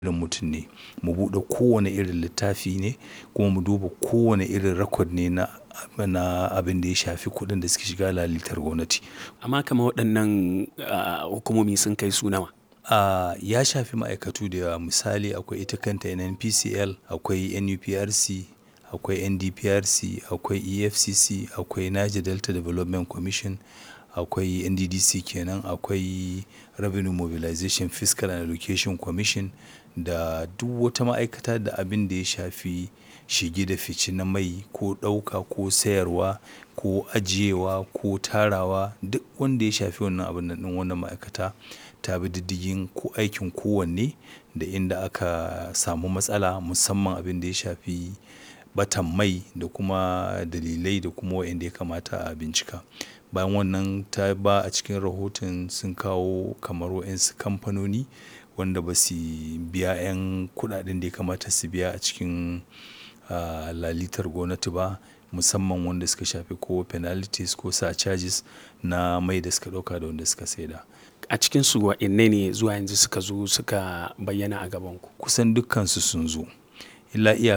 irin mutum ne mu buɗe kowane irin littafi ne kuma mu duba kowane irin record ne na na abin da ya shafi kuɗin da suke shiga lalitar gwamnati. Amma kamar waɗannan ah, hukumomi sun kai su nawa? Ah, ya shafi ma'aikatu da yawa misali akwai ita kanta NNPCL, akwai NUPRC, akwai NDPRC, akwai EFCC, akwai Niger Delta Development Commission, akwai NDDC kenan, akwai Revenue Mobilization Fiscal and Allocation Commission da duk wata ma'aikata da abin da ya shafi shige da fice na mai ko ɗauka ko sayarwa ko ajiyewa ko tarawa duk wanda ya shafi wannan abun nan ɗin wannan ma'aikata ta bi diddigin ko aikin kowanne da inda aka samu matsala musamman abin da ya shafi ɓatan mai da kuma dalilai da kuma waɗanda ya kamata a bincika. Bayan wannan ta ba a cikin rahoton sun kawo kamar waɗansu kamfanoni wanda ba su biya 'yan kuɗaɗen da ya kamata su biya a cikin ah, lalitar gwamnati ba musamman wanda suka shafi ko penalties ko surcharges na mai da suka ɗauka da wanda suka saida. A cikinsu waɗanne ne zuwa yanzu suka zo suka bayyana a gabanku? Kusan dukkansu sun zo. Illa iya